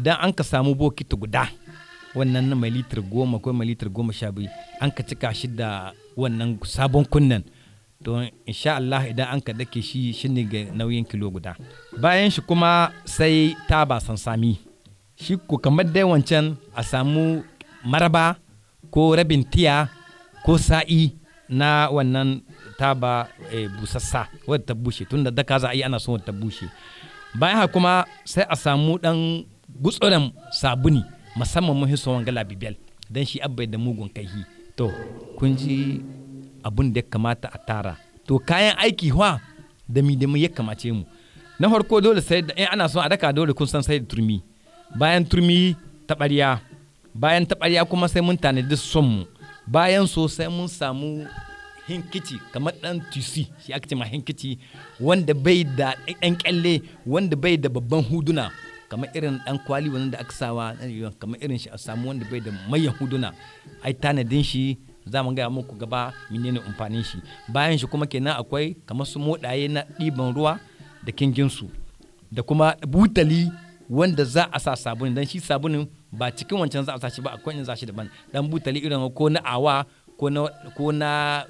idan an ka samu bokiti guda wannan na mai litir goma ko mai litir goma sha biyu an ka cika shi da wannan sabon kunnen don insha Allah idan an ka dake shi shine ga nauyin kilo guda bayan shi kuma sai taba sansami shi ko kamar dai wancan a samu maraba ko rabin tiya ko sa'i na wannan taba e, busassa wadda ta bushe tunda daka za a yi ana son wadda ta bushe bayan haka kuma sai a samu dan gutsuren sabuni musamman mun hiso wanga labibel dan shi abbai da mugun kaihi to kun ji abun da ya kamata a tara to kayan aiki wa da mi da mu ya kamace mu na farko dole sai da in ana son a daka dole kun san sai da turmi bayan turmi taɓarya bayan taɓarya kuma sai mun tanadi son mu bayan so sai mun samu hinkici kamar dan tusi shi aka ce ma hinkici wanda bai da ɗan kyalle wanda bai da babban huduna kamar irin dan kwali wanda aka sawa kamar irin shi a samu wanda bai da mayan huduna ai tanadin shi za mu gaya muku gaba menene amfanin shi bayan shi kuma kenan akwai kamar su modaye na ɗiban ruwa da kinginsu da kuma butali wanda za a sa sabuni dan shi sabunin ba cikin wancan za a sa shi ba akwai in za shi daban dan butali irin ko na awa ko na ko na